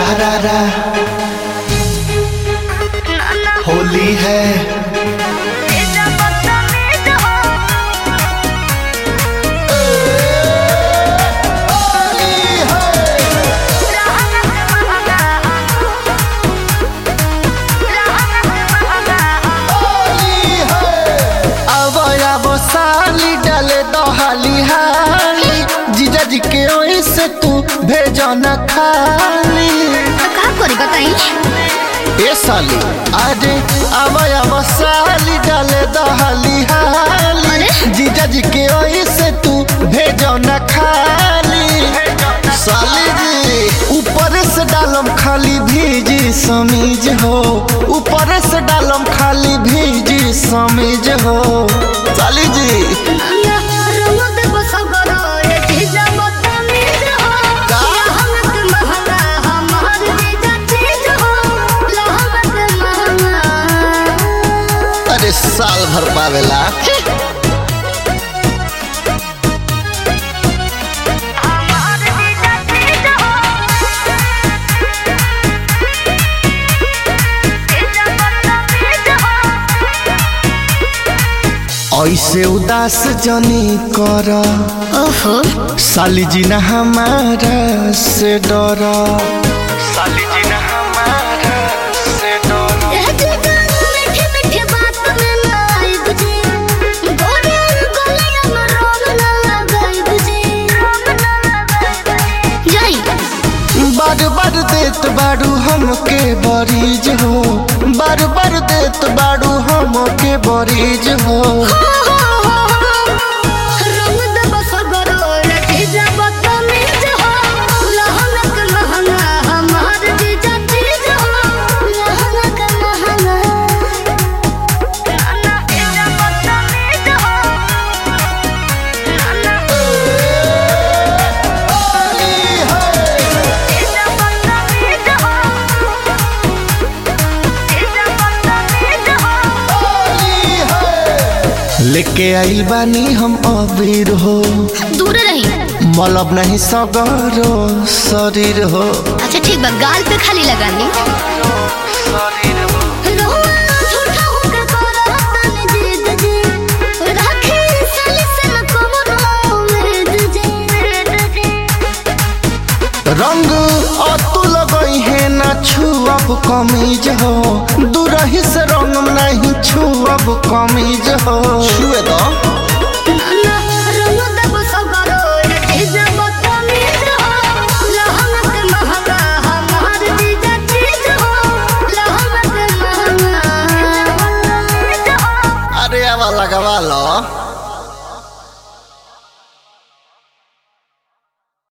रा रा होली है अब अब साली डाले दहाली हाली जीजा जी के ओई से तू भेजो न खाली का करी बताई ए साली अरे अब अब साली डाले दहाली हाली अरे? जीजा जी के ओई से तू भेजो न खाली साली जी ऊपर से डालम खाली भीजी समीज हो ऊपर से डालम खाली भीजी समीज हो साली जी अरे साल भर पावेला ऐसे उदास जनी कर ओहो साली जी न हमारा से डर साली जी न हमारा से डर बार बार देत बाड़ू हमके बरीज हो बार बार देत बाड़ू हमके बरीज हो लेके आइल बानी हम अबीर हो दूर रही मलब नहीं सगरो शरीर हो अच्छा ठीक बा गाल पे खाली लगानी रंग अतुल गई है ना छुअब कमीज हो दूरही से रंग नहीं छुअब कमीज हो छुए दो